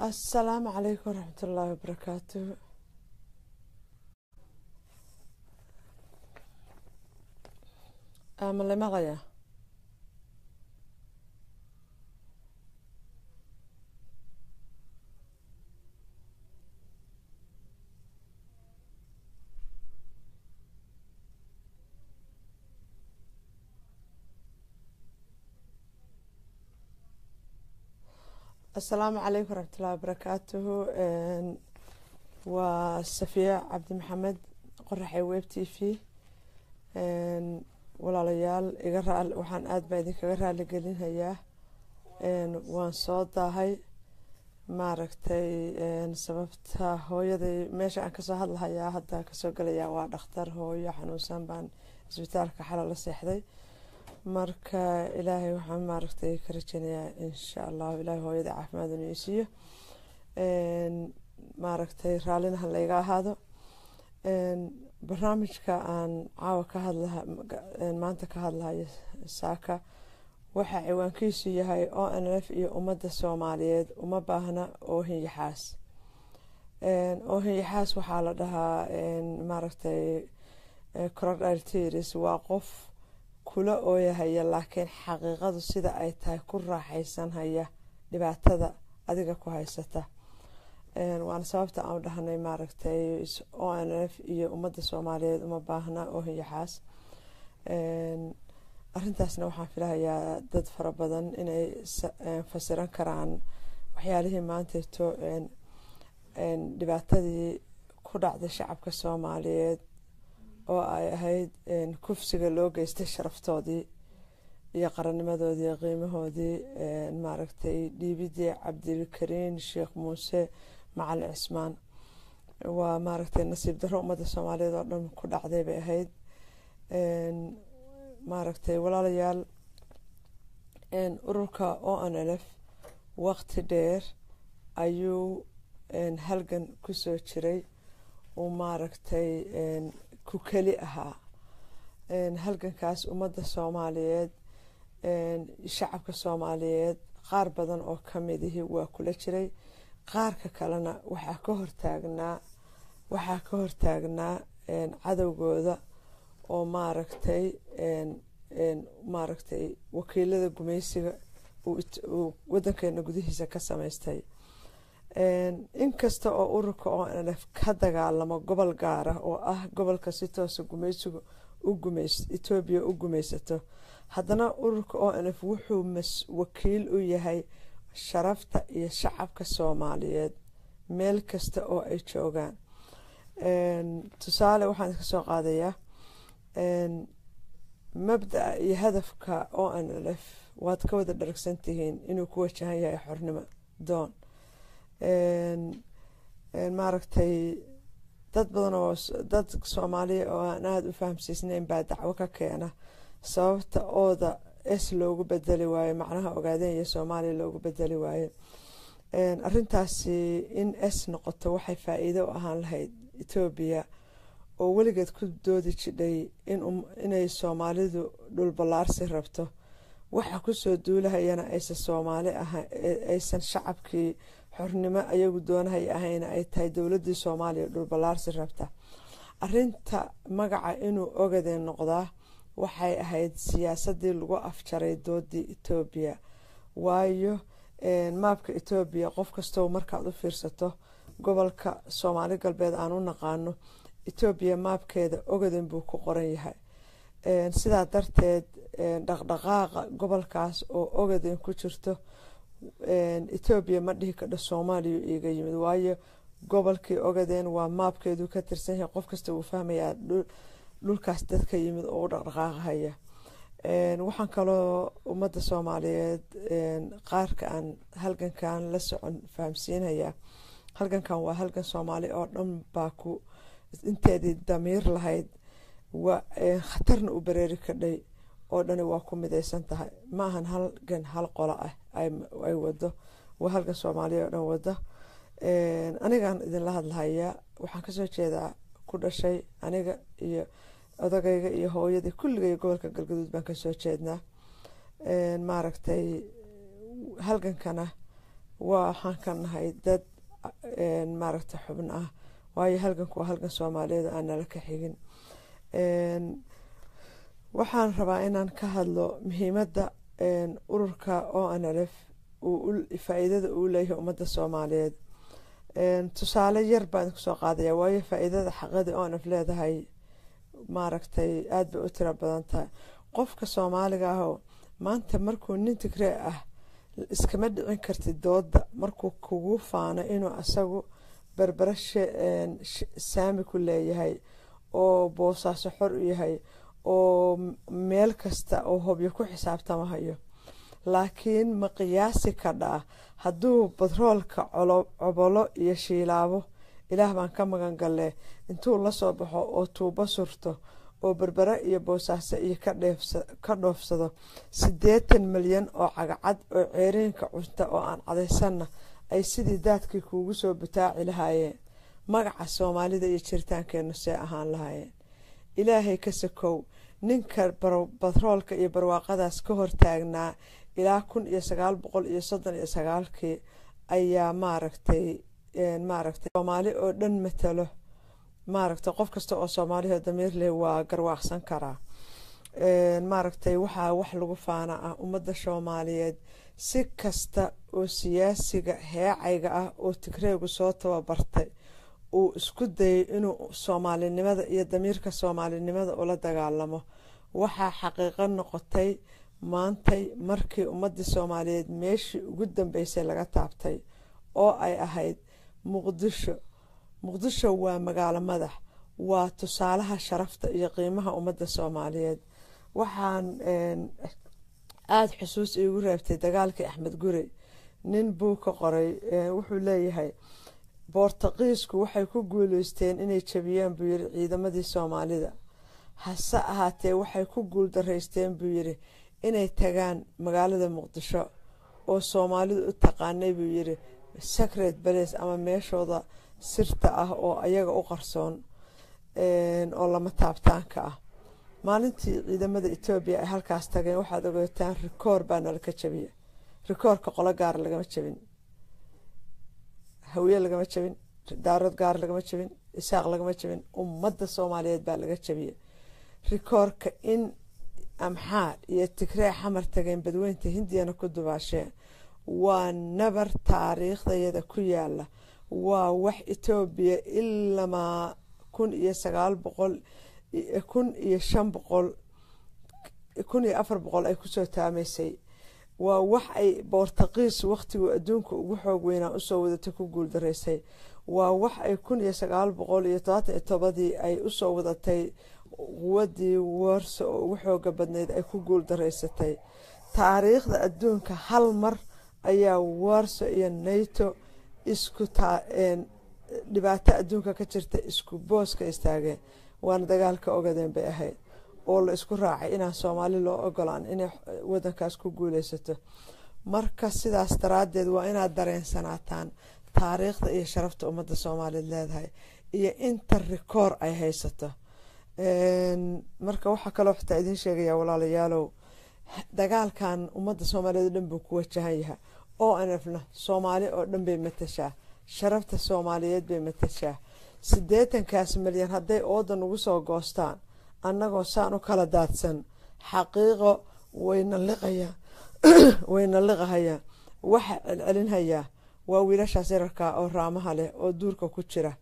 asalaamu calaykum waraxmat ullaahi wabarakaatuhu ma la maqlayaa asalaamu calaykum waraxmatullahi wabarakaatuhu waa safiya cabdi maxamed qoraxey web t v walaalayaal iga raa waxaan aada baa idinkaga raali gelinhayaa waan soo daahay maaragtay sababta hooyaday meesha aan kasoo hadlahayaa hadda kasoo gelayaa waa dhakhtar hooyo xanuunsan baan isbitaalka xala la seexday marka ilaahay waxaan maaragtay ka rajeynayaa insha allahu ilaahay hooyada caafimaad inuu isiiyo maaragtay raallinaha layga ahaado barnaamijka aan caawa ka hadlaha maanta ka hadlahayo saaka waxaa ciwaankiisu yahay o n f iyo ummadda soomaaliyeed uma baahna oohinyaxaas oohinyaxaas waxaa la dhahaa maaragtay corodiltiris waa qof kula ooyahaya laakiin xaqiiqadu sida ay tahay ku raaxaysanhaya dhibaatada adiga ku haysata waana sababta aan u dhahnay maaragtay o n f iyo ummadda soomaaliyeed uma baahna oohinyaxaas arintaasna waxaan filahayaa dad fara badan inay fasiran karaan waxyaalihii maanteeto dhibaatadii ku dhacday shacabka soomaaliyeed oo ay ahayd kufsiga loo geystay sharaftoodii iyo qarannimadoodii iyo qiimahoodii maaragtay dhiibidii cabdilkariin sheekh muuse macalin cismaan waa maaragtay nasiib darro ummadda soomaaliyeed oo dhan ku dhacday bay ahayd maaragtay walaalayaal ururka o n l f waqti dheer ayuu halgan kusoo jiray uu maaragtay ku keli ahaa halgankaas ummadda soomaaliyeed shacabka soomaaliyeed qaar badan oo kamidihii waa kula jiray qaarka kalena waxaa ka hortaagnaa waxaa ka hortaagnaa cadowgooda oo maaragtay maaragtay wakiilada gumeysiga uu wadankeena gudihiisa ka samaystay inkasta oo ururka o n f ka dagaalamo gobol gaara oo ah gobolka si toosa gumeysiga etoobiya u gumeysato haddana ururka o n f wuxuu wakiil u yahay sharafta iyo shacabka soomaaliyeed meel kasta oo ay joogaan tusaale waxaan iska soo qaadayaa mabdaa iyo hadafka o n l f waad ka wada dharagsan tihiin inuu ku wajahan yahay xornimo doon maaragtay dad badan oo dad soomaaliya oo aan aada u fahamsiisnayn baa dacwo ka keena sababta ooda s loogu bedeli waayo macnaha ogaadeen iyo soomaaliya loogu bedeli waayo arintaasi in s noqoto waxay faa-iido u ahaan lahayd etoobiya oo weligeed ku doodi jidhay inay soomaalidu dhulballaarsi rabto waxa kusoo duulahayana aysan soomaali ahan aysan shacabkii xornimo ayagu doonahaya ahayna ay tahay dowladii soomaaliya dhulballaarsi rabta arinta magaca inuu ogadeen noqdaa waxay ahayd siyaasadii lagu afjaray doodii etoobiya waayo maabka etoobiya qof kastoo markaad u fiirsato gobolka soomaali galbeed aan u naqaano etoobiya maabkeeda ogaden buu ku qoran yahay sidaa darteed dhaqdhaqaaqa gobolkaas oo ogaden ku jirto etoobiya ma dhihi kadho soomaaliya iiga yimid waayo gobolkii ogadeen waa maabkeedu ka tirsan yahay qof kasta wuu fahmayaa dhulkaas dadka yimid oo u dhaqdhaqaaqahaya waxaan kaloo ummadda soomaaliyeed qaarka aan halgankan la socon fahamsiinayaa halgankan waa halgan soomaali oo dhan baa ku inteedii damiir lahayd khatarna u bareeri kadhay oo dhani waa ku midaysan tahay ma ahan halgan hal qolo ah ay wado waa halgan soomaaliya oo dhan wado anigaan idinla hadlahayaa waxaan kasoo jeedaa ku dhashay aniga iyo odagayga iyo hooyadii kulligay gobolka galgaduud baan kasoo jeednaa maaragtay halgankana waxaan ka nahay dad maaragta xubn ah waayo halganku waa halgan soomaaliyeed aan nala ka xigin waxaan rabaa inaan ka hadlo muhiimadda ururka o n l f faa-iidada uu leeyahay ummadda soomaaliyeed tusaale yar baan kusoo qaadaya waayo faa-iidada xaqadii o n f leedahay maaragtay aada bay u tiro badan tahay qofka soomaaliga ahoo maanta markuu nin tigree ah iskama dhicin kartid dooda markuu kugu faano inuu asagu berbera saami ku leeyahay oo boosaaso xor u yahay oo meel kasta oo hobyo ku xisaabtamahayo laakiin ma qiyaasi kadhaa hadduu batroolka cobolo iyo shiilaabo ilaah baan ka magan galle intuu lasoo baxo oo tuubo surto oo berbere iyo boosaaso iyo ka dhoofsado siddeetan milyan oo cagacad oo ceeriinka cunta oo aan cadaysanna ay sidii daadkii kuugu soo butaaci lahaayeen magaca soomaalida iyo jiritaankeennu see ahaan lahaayeen ilaahay ka sakow ninka batroolka iyo barwaaqadaas ka hortaagnaa ilaa kun iyo sagaal boqol iyo soddon iyo sagaalkii ayaa maaragtay maaragtay soomaali oo dhan matalo maaragtay qof kasta oo soomaaliho damiir leh waa garwaaqsan karaa maaragtay waxaa wax lagu faana ah ummadda soomaaliyeed si kasta oo siyaasiga heecayga ah oo tigreegu soo tababartay uu isku dayay inuu soomaalinimada iyo damiirka soomaalinimada ula dagaalamo waxaa xaqiiqo noqotay maantay markii ummadii soomaaliyeed meeshii ugu dambeysay laga taabtay oo ay ahayd muqdisho muqdisho waa magaalo madax waa tusaalaha sharafta iyo qiimaha ummadda soomaaliyeed waxaan aada xusuus iigu reebtay dagaalkii axmed guri nin buu ka qoray wuxuu leeyahay boortaqiisku waxay ku guuleysteen inay jabiyaan buu yiri ciidamadii soomaalida hase ahaatee waxay ku guuldaraysteen buu yiri inay tagaan magaalada muqdisho oo soomaalidu u taqaanay buu yiri sacred balace ama meeshooda sirta ah oo ayaga u qarsoon oo lama taabtaanka ah maalintii ciidamada etoobiya ay halkaas tageen waxaad ogaataan rikoor baa nalaka jabiya rikoorka qolo gaara lagama jabin hawiye lagama jabin daarood gaar lagama jabin isaaq lagama jabin ummadda soomaaliyeed baa laga jabiya rikoorka in amxaar iyo tigree xamar tageen badweynta hindiyana ku dubaasheen waa nabar taariikhdayada ku yaala waa wax etoobiya ilamaa kun iyo sagaal boqol kun iyo shan boqol kun iyo afar boqol ay kusoo taamaysay waa wax ay boortaqiis wakhtiguu adduunka ugu xoog weynaa usoo wadatay ku guuldaraysay waa wax ay kun iyo sagaal boqol iyo todobaatan iyo tobadii ay usoo wadatay quwadii warso oo ugu xooga badnayd ay ku guuldaraysatay taariikhda adduunka hal mar ayaa warso iyo nato isku dhibaato adduunka ka jirta isku booska istaageen waana dagaalka ogadeen bay ahayd oo la isku raacay inaan soomaali loo ogolaan inay wadankaas ku guuleysato marka sidaas daraadeed waa inaad dareensanaataan taariikhda iyo sharafta ummadda soomaaliyeed leedahay iyo inta rikoor ay haysato marka waxaa kaloo xitaa idiin sheegaya walaalayaalow dagaalkan ummadda soomaaliyeed oo dhan buu ku wajahan yahay oo anafna soomaali oo dhan bay matashaa sharafta soomaaliyeed bay matashaa siddeetankaas milyan hadday oodan ugu soo goostaan annagoo saan u kala daadsan xaqiiqo wayna liqayaa wayna liqahayaa waxa celcelinhayaa waa wiilashaas yararkaa oo raamaha leh oo duurka ku jira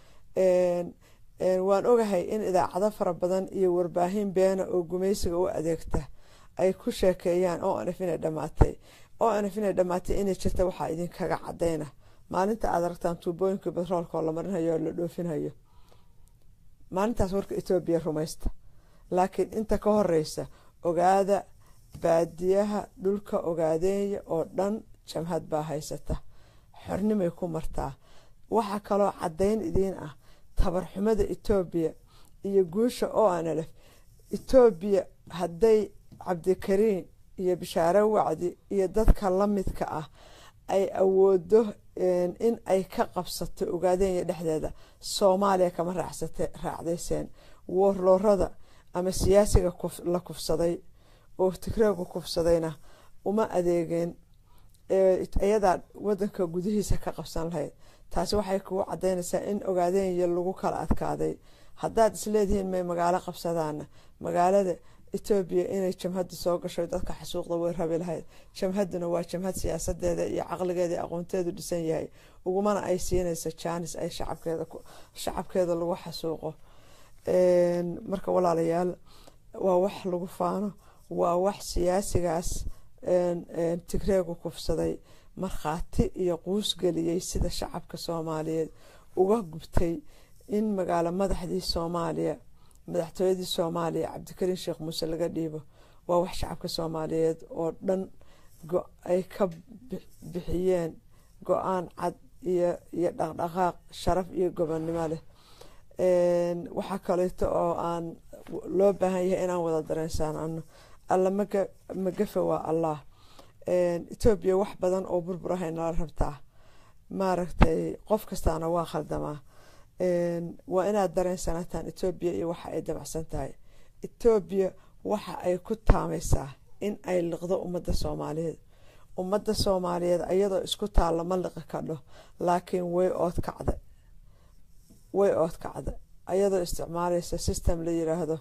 waan ogahay in idaacado fara badan iyo warbaahin beena oo gumaysiga u adeegta ay ku sheekeeyaan oo anaf inay dhammaatay oo anaf inay dhammaatay inay jirta waxaa idinkaga cadayna maalinta aad aragtaan tuubooyinka batroolka oo la marinhayo oo la dhoofinhayo maalintaas warka etoobiya rumaysta laakiin inta ka horeysa ogaada baadiyaha dhulka ogaadeeya oo dhan jamhad baa haysata xornimay ku martaa waxaa kaloo caddayn idiin ah tabarxumada etoobiya iyo guusha oo analef etoobiya hadday cabdikariin iyo bishaare wacdi iyo dadka la midka ah ay awoodo in ay ka qabsato ogaadeenya dhexdeeda soomaaliya kama raacdayseen woorloorada ama siyaasiga la kufsaday oo tigreegu kufsadayna uma adeegeen iyadaa wadanka gudihiisa ka qabsan lahayd taasi waxay kugu cadaynaysaa in ogaadeenya lagu kala adkaaday haddaad isleedihiin may magaalo qabsadaana magaalada etoobiya inay jamhadda soo gasho dadka xasuuqda way rabi lahayd jamhadduna waa jamhad siyaasadeeda iyo caqligeeda iyo aqoonteedu dhisan yahay ugumana ay siinayso jaanis ay shacabkeeda lagu xasuuqo marka walaalayaal waa wax lagu faano waa wax siyaasigaas tigreegu kufsaday markhaati iyo quus geliyey sida shacabka soomaaliyeed uga gubtay in magaalo madaxdii soomaaliya madaxtooyadii soomaaliya cabdikariin sheekh muuse laga dhiibo waa wax shacabka soomaaliyeed oo dhan ay ka bixiyeen go-aan cad iyo iyo dhaqdhaqaaq sharaf iyo gobonnimo leh waxaa kaleeto oo aan loo baahan yahay inaan wada dareensaanano alla magafe waa allah etoobiya wax badan oo burbur ahay nala rabtaa maaragtay qof kastaana waa khaldamaa waa inaad dareensanataan etoobiya iyo waxa ay dabacsan tahay etoobiya waxa ay ku taamaysaa in ay liqdo ummadda soomaaliyeed ummadda soomaaliyeed ayadoo isku taalla ma liqi kadho laakiin way ood kacda way ood kacda ayadoo isticmaalaysa system la yiraahdo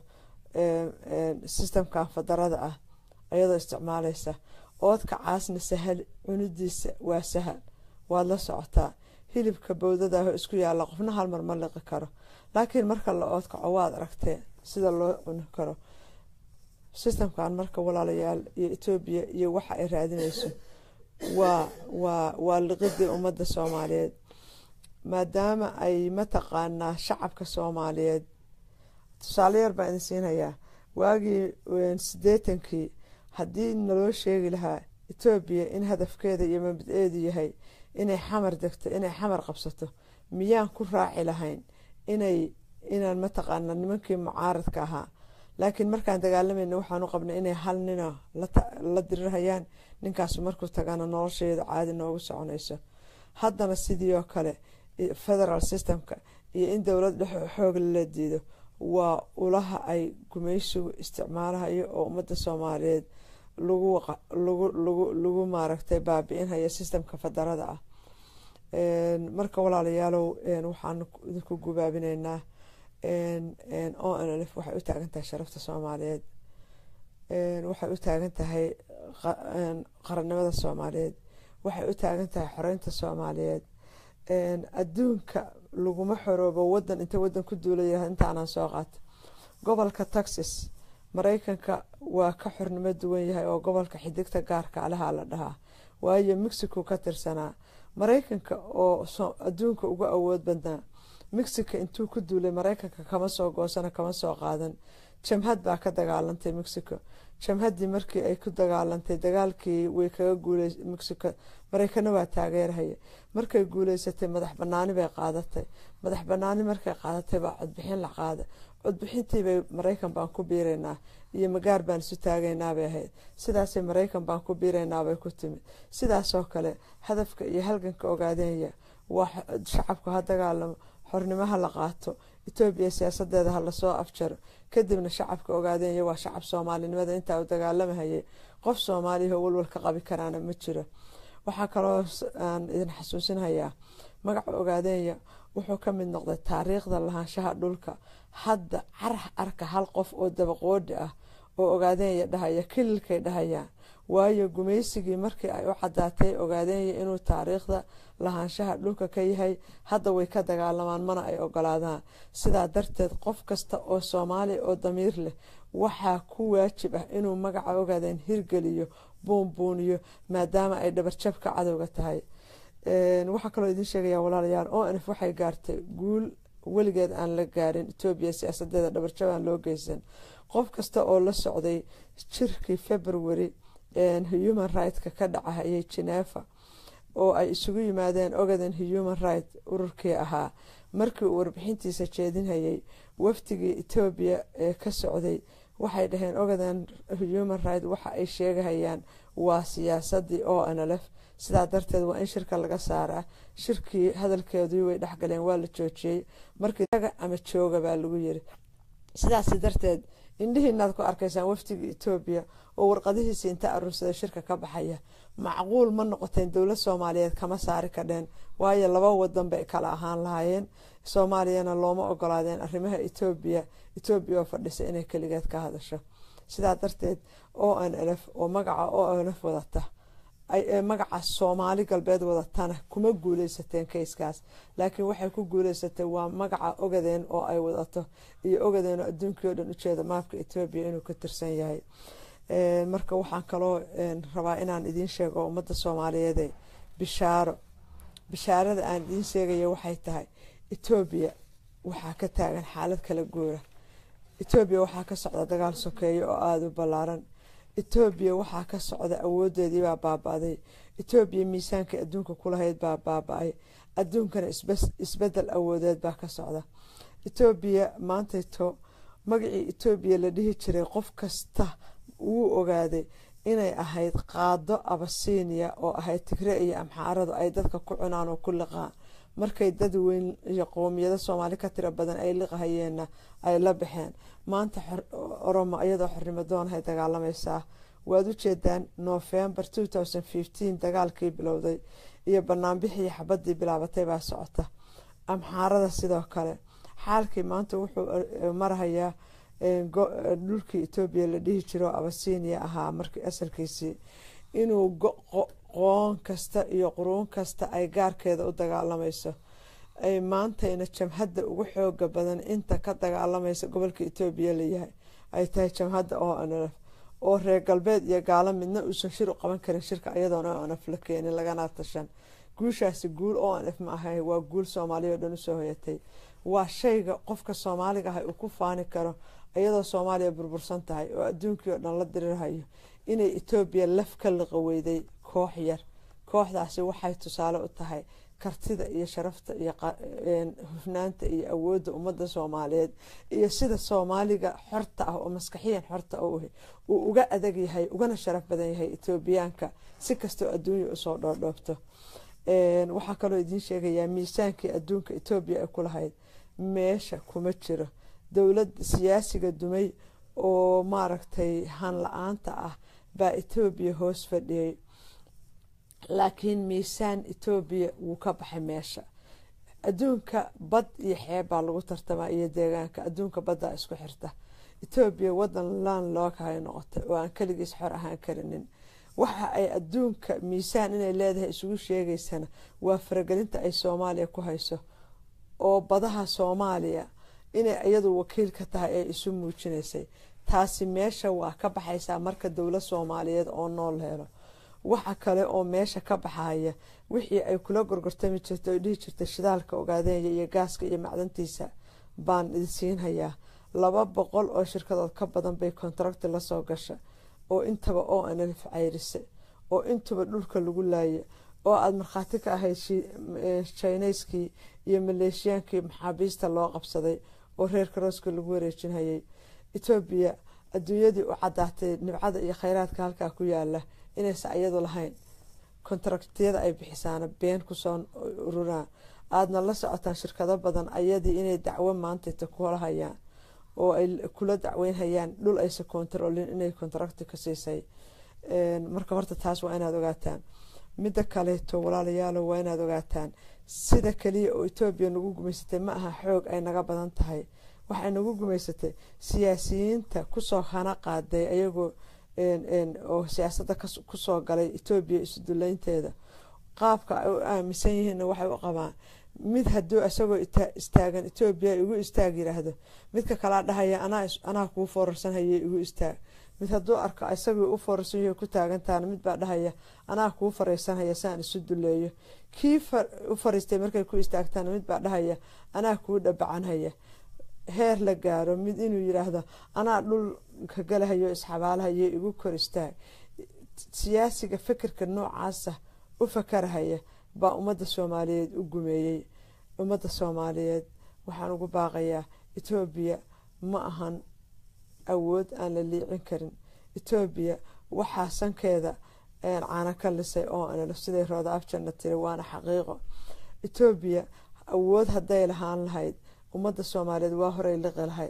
systemkan fadarada ah ayadoo isticmaalaysa oodka caasna sahal cunidiisa waa sahal waad la socotaa hilibka bowdadaah isku yaalla qofna hal mar ma liqi karo laakiin marka la oodkaco waad aragtee sida loo cuni karo systemkan marka walaalayaal iyo etoobiya iyo waxa ay raadinayso waa waa waa liqidii ummadda soomaaliyeed maadaama ay mataqaanaa shacabka soomaaliyeed tusaale yar baan idin siinayaa waagii sideetankii haddii naloo sheegi lahaa etoobiya in hadafkeeda iyo mabad-eedu yahay inay xamar degto inay xamar qabsato miyaan ku raaci lahayn inay inaan mataqaana nimankii mucaaradka ahaa laakiin markaan dagaalamayna waxaanu qabnay inay hal nina la dirirhayaan ninkaasu markuu tagana nolosheedu caadi noogu soconayso haddana sidii oo kale federal systemka iyo in dowlad dhex xoog lala diido waa ulaha ay gumaysigu isticmaalahayo oo ummadda soomaaliyeed lagu maaragtay baabi-inhaya systemka fadarada ah marka walaalayaalow waxaanu idinku gubaabinaynaa o n lf waxay u taagan tahay sharafta soomaaliyeed waxay u taagan tahay qarannimada soomaaliyeed waxay u taagan tahay xoreynta soomaaliyeed adduunka laguma xoroobo wadan inta wadan ku duulaya intaanaan soo qaato gobolka texas mareykanka waa ka xornimo duwan yahay oo gobolka xidigta gaarka alaha la dhahaa waayo mexico ka tirsanaa mareykanka oo adduunka uga awood badnaa mexico intuu ku duulay mareykanka kama soo goosana kama soo qaadan jamhad baa ka dagaalantay mexico jamhaddii markii ay ku dagaalantay dagaalkii way kaga guuley mexico mareykana waa taageerhaya markay guuleysatay madax banaani bay qaadatay madax banaani markay qaadatay baa codbixin la qaada codbixintiibay mareykan baan ku biiraynaa iyo magaar baan isu taagaynaabay ahayd sidaasay mareykan baan ku biiraynaabay ku timid sidaasoo kale hadafka iyo halganka ogaadeenya waa shacabku ha dagaalamo xornimaha la qaato etoobiya siyaasadeeda ha lasoo afjaro kadibna shacabka ogaadeenya waa shacab soomaalinimada intaa u dagaalamahayay qof soomaaliya oo walwal ka qabi karaana ma jiro waxaa kaloo aan idin xasuusinhayaa magaca ogaadeenya wuxuu ka mid noqday taariikhda lahaanshaha dhulka hadda carax arka hal qof oo dabaqoodhi ah oo ogaadeenya dhahaya kililkay dhahayaan waayo gumaysigii markii ay u cadaatay ogaadeenya inuu taariikhda lahaanshaha dhulka ka yahay hadda way ka dagaalamaan mana ay ogolaadaan sidaa darteed qof kasta oo soomaaliya oo damiir leh waxaa ku waajib ah inuu magaca ogaadeen hirgeliyo buunbuuniyo maadaama ay dhabarjabka cadowga tahay waxaa kaloo idiin sheegaya walaalayaal o nf waxay gaartay guul weligeed aan la gaarin etoobiya siyaasadeeda dhabarjab aan loo geysan qof kasta oo la socday jirkii february human right-ka ka dhacahayay geneeva oo ay isugu yimaadeen ogaden human right ururkii ahaa markii uu warbixintiisa jeedinhayay wafdigii etoobiya ee ka socday waxay dhaheen ogaden human right waxa ay sheegahayaan waa siyaasadii o nlf sidaa darteed waa in shirka laga saaraa shirkii hadalkeedii way dhexgaleen waa la joojiyey markii ama jooga baa lagu yiri sidaas darteed indhihiinaad ku arkaysaan wafdiga etoobiya oo warqadihiisi inta aruursada shirka ka baxaya macquul ma noqoteen dowlad soomaaliyeed kama saari kadheen waayo laba wadan bay kala ahaan lahaayeen soomaaliyana looma ogolaadeen arrimaha etoobiya etoobiya oo fadhisa inay keligeed ka hadasho sidaa darteed o n lf oo magaca o n f wadata magaca soomaali galbeed wadatana kuma guuleysateen kayskaas laakiin waxay ku guuleysatay waa magaca ogadeen oo ay wadato iyo ogadeen oo adduunkii o dhan ujeeda maafka etoobiya inuu ka tirsan yahay marka waxaan kaloo rabaa inaan idiin sheego ummadda soomaaliyeede bishaaro bishaarada aan idiin sheegaya waxay tahay etoobiya waxaa ka taagan xaalad kala guura etoobiya waxaa ka socda dagaal sokeeyo oo aada u ballaaran etoobiya waxaa ka socda awoodeedii baa baaba-day etoobiya miisaankii adduunka kulahayd baa baaba-ay adduunkana isbedel awoodeed baa ka socda etoobiya maantayto magacii etoobiya la dhihi jiray qof kasta wuu ogaaday inay ahayd qaado abasiiniya oo ahayd tigre iyo amxaaradu ay dadka ku cunaan oo ku liqaan markay dad weyn iyo qowmiyado soomaali ka tiro badan ay liqahayeenna ay la baxeen maanta oromo iyadoo xornimo doonahay dagaalamaysaa waad u jeedaan november dagaalkii bilowday iyo banaanbixii xabadii bilaabatay baa socota amxaarada sidoo kale xaalkii maanta wuxuu marahayaa dhulkii etoobiya la dhihi jiro abasiiniya ahaa markii asalkiisii inuu qoon kasta iyo quruun kasta ay gaarkeeda u dagaalamayso ay maantayna jamhadda ugu xooga badan inta ka dagaalamaysa gobolka etoobiya layahay ay tahay jamhadda o nf oo reer galbeed iyo gaalo midna uusan shir u qaban karin shirka iyadoona o nf la keenin lagana tashan guushaasi guul o nf ma ahay waa guul soomaaliya o dhan usoo hoyatay waa shayga qofka soomaaliga ah uu ku faani karo iyadoo soomaaliya burbursan tahay oo adduunkii oo dhan la dirirhayo inay etoobiya laf ka liqa weyday koox yar kooxdaasi waxay tusaale u tahay kartida iyo sharafta iyo hufnaanta iyo awoodda ummadda soomaaliyeed iyo sida soomaaliga xorta ah oo maskaxiyan xorta uu uga adag yahay ugana sharaf badan yahay etoobiyaanka si kastoo adduunya usoo dhoodhoobto waxaa kaloo idiin sheegayaa miisaankii adduunka etoobiya ay ku lahayd meesha kuma jiro dowlad siyaasiga dumay oo maaragtay han la-aanta ah baa etoobiya hoos fadhiyey laakiin miisaan etoobiya wuu ka baxay meesha adduunka bad iyo xeeb baa lagu tartamaa iyo deegaanka adduunka baddaa isku xirta etoobiya wadan laan lookahay noqotay oo aan keligiis xor ahaan karinin waxa ay adduunka miisaan inay leedahay isugu sheegaysana waa faragelinta ay soomaaliya ku hayso oo badaha soomaaliya inay iyadu wakiil ka tahay ay isu muujinaysay taasi meesha waa ka baxaysaa marka dowlad soomaaliyeed oo nool helo waxa kale oo meesha ka baxaya wixii ay kula gorgortami jirta oy dhihi jirtay shidaalka ogaadeenya iyo gaaska iyo macdantiisa baan idinsiinhayaa laba boqol oo shirkadood ka badan bay kontaracti lasoo gasha oo intaba oo anlf cayrise oo intuba dhulka lagu laaya oo aada markhaati ka ahayd jineyskii iyo maleeshiyaankii maxaabiista loo qabsaday oo reer karooska lagu wareejinhayay etoobiya adduunyadii u cadaatay nibcada iyo kheyraadka halkaa ku yaala inaysa iyadu lahayn kontraktiyada ay bixisaana been kusoo ururaan aadna la socotaan shirkado badan ayadii inay dacwo maantayta kula hayaan oo ay kula dacweynhayaan dhul aysa kontaroolin inay kontrakti ka siisay marka horta taas waa inaad ogaataan midda kaleeto walaalayaalo waa inaad ogaataan sida kaliya oo etoobiya nagu gumaysatay ma aha xoog ay naga badan tahay waxay nagu gumaysatay siyaasiyiinta kusoo hana qaaday ayagoo oo siyaasadda kusoo galay etoobiya isuduleynteeda qaabka ay u aaminsan yihiinna waxay u qabaan mid haduu isagoo istaagan etoobiya igu istaag yiraahdo midka kalaa dhahaya anaa kuu foorarsanhaye igu istaag mid hadduu arko isagii u foorarsan yahay ku taagantaana mid baa dhahaya anaa kuu fareysanhaya saan isu duleeyo kii u fariistay markay ku istaagtaana mid baa dhahaya anaa kuu dhabacanhaya heer la gaaro mid inuu yiraahdo anaa dhulka galahayo isxabaalahayo igu kor istaag siyaasiga fikirka noocaasa u fakarahaya baa ummadda soomaaliyeed u gumeeyey ummadda soomaaliyeed waxaan ugu baaqayaa etoobiya ma ahan awood aan la liicin karin etoobiya waxaa sankeeda caana ka lisay oo analo siday rooda afjanna tiri waana xaqiiqo etoobiya awood hadday lahaan lahayd ummadda soomaaliyeed waa horey liqi lahayd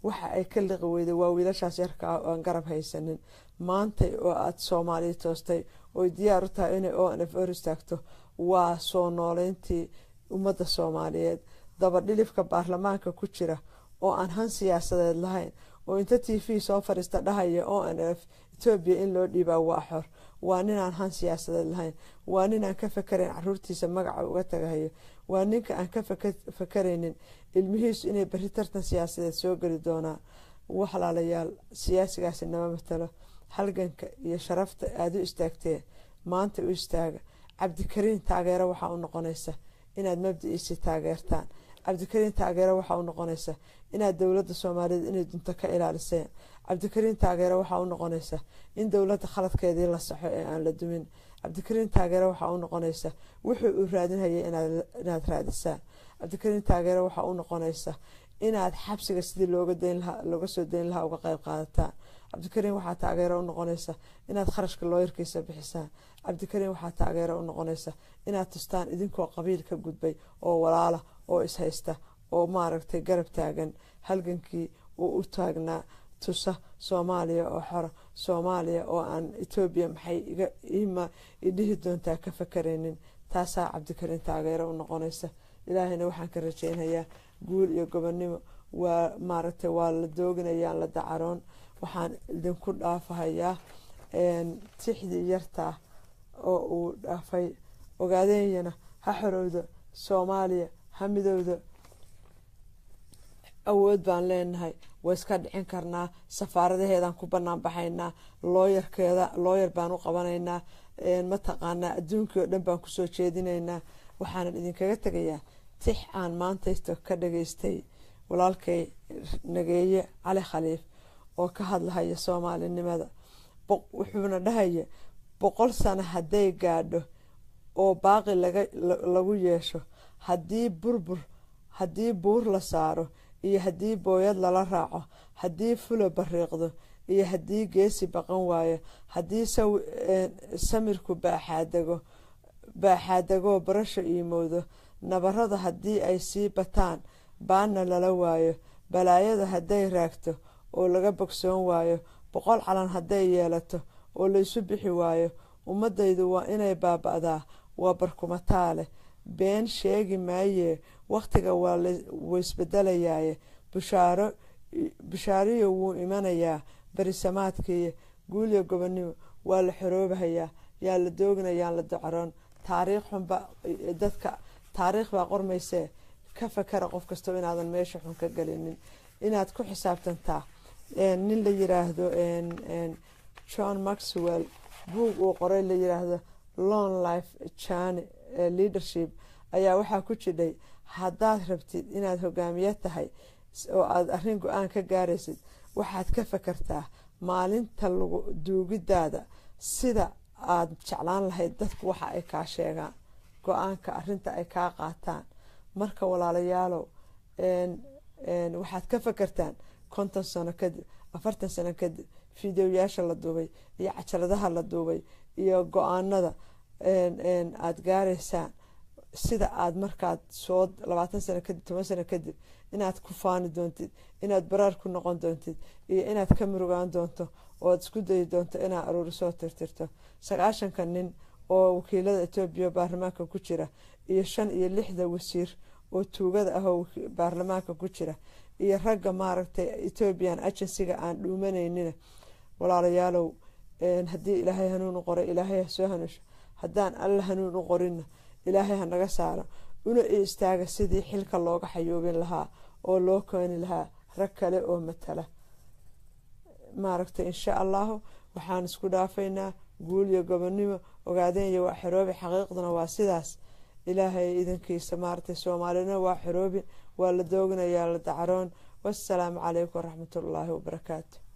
waxa ay ka liqi weyday waa wiilashaas yarka ah oo aan garab haysanin maantay oo aada soomaaliya toostay oy diyaar u tahay inay o n f or istaagto waa soo nooleyntii ummadda soomaaliyeed dabadhilifka baarlamaanka ku jira oo aan han siyaasadeed lahayn oo inta t v soo fadhiista dhahaya o n f etoobiya in loo dhiibaa waa xor waa ninaan han siyaasadeed lahayn waa ninaan ka fakarayn caruurtiisa magaca uga tagahayo waa ninka aan ka fakaraynin ilmihiisu inay beri tartan siyaasadeed soo geli doonaan waxlaalayaal siyaasigaasi nama matalo halganka iyo sharafta aada u istaagteen maanta u istaaga cabdikariin taageero waxaa u noqonaysa inaad mabdiciisii taageertaan cabdikariin taageero waxaa u noqonaysa inaad dowladda soomaaliyeed inay dunto ka ilaaliseen cabdikariin taageero waxaa u noqonaysa in dowladda khaladkeedii la saxo ee aan la dumin cabdikariin taageero waxaa u noqonaysa wuxuu uu raadinhayay inaad raadisaan cabdikariin taageero waxaa u noqonaysa inaad xabsiga sidii looga soo dayn lahaa uga qeyb qaadataan cabdikariin waxaa taageero u noqonaysa inaad kharashka looyarkiisa bixisaan cabdikariin waxaa taageero u noqonaysa inaad tustaan idinkoo qabiil ka gudbay oo walaala oo ishaysta oo maaragtay garab taagan halgankii uu u taagnaa tusa soomaaliya oo xora soomaaliya oo aan etoobiya maxay ima idhihi doontaa ka fakaraynin taasaa cabdikariin taageero u noqonaysa ilaahayna waxaan ka rajeynayaa guul iyo gobonnimo waa maaragtay waa la dooginayaan la dacaroon waxaan idinku dhaafahayaa tixdii yartaa oo uu dhaafay ogaadeeyana ha xorowda soomaaliya ha midowda awood baan leenahay waa iska dhicin karnaa safaaradaheedaan ku banaan baxaynaa looyarkeeda looyar baan u qabanaynaa mataqaanaa adduunkii oo dhan baan kusoo jeedinaynaa waxaanan idinkaga tegayaa tix aan maantaysto ka dhageystay walaalkay nageeye cali khaliif oo ka hadlahaya soomaalinimada wuxuuna dhahaya boqol sano hadday gaadho oo baaqi lagu yeesho haddii burbur haddii buur la saaro iyo haddii booyad lala raaco haddii fulo bariiqdo iyo haddii geesi baqan waayo haddii samirku baaxaadego baaxaadegoo barasho iimowdo nabarada haddii ay sii bataan baanna lala waayo balaayada hadday raagto oo laga bogsoon waayo boqol calan hadday yeelato oo laysu bixi waayo ummadaydu waa inay baaba-daa waa barkumataale been sheegi maayee wakhtiga waa waisbedelayaaye bushaaro bushaariyo wuu imanayaa berisamaadkiiyo guulyo gobonnimo waa la xoroobahayaa yaa la dooginayaan la docaroon taariikh xunba dadka taariikh baa qormaysee ka fakara qof kastoo inaadan meesha xun ka gelinin inaad ku xisaabtantaa nin la yiraahdo john maxwell buug uu qoray la yiraahdo long life jani leadership ayaa waxaa ku jidhay haddaad rabtid inaad hogaamiye tahay oo aada arrin go-aan ka gaaraysid waxaad ka fakartaa maalinta lagu duugidaada sida aada jeclaan lahayd dadku waxa ay kaa sheegaan go-aanka arinta ay kaa qaataan marka walaalayaalow waxaad ka fakartaan konton sano kadib afartan sano kadib fideoyaasha la duubay iyo cajaladaha la duubay iyo go-aanada aada gaaraysaan sida aada markaad soo labaatan sano kadib toban sano kadib inaad ku faani doontid inaad baraar ku noqon doontid iyo inaad ka murugaan doonto oo aad isku dayi doonto inaad aruurisoo tirtirto sagaashanka nin oo wakiilada etoobiya baarlamaanka ku jira iyo shan iyo lixda wasiir oo tuugada ah oo baarlamaanka ku jira iyo ragga maaragtay ethoobian agencyga aan dhuumanaynina walaalayaalow haddii ilaahay hanuun u qoray ilaahay ha soo hanusho haddaan alla hanuun u qorinna ilaahay ha naga saaro una i istaaga sidii xilka looga xayoobin lahaa oo loo keeni lahaa rag kale oo matala maaragtay insha allahu waxaan isku dhaafaynaa guul iyo gobonnimo ogaadeen iyo waa xoroobi xaqiiqduna waa sidaas ilaahay idankiisa maaragtay soomaalina waa xoroobin waa la dooginayaa la dacroon wassalaamu calaykum waraxmatullaahi wabarakaatu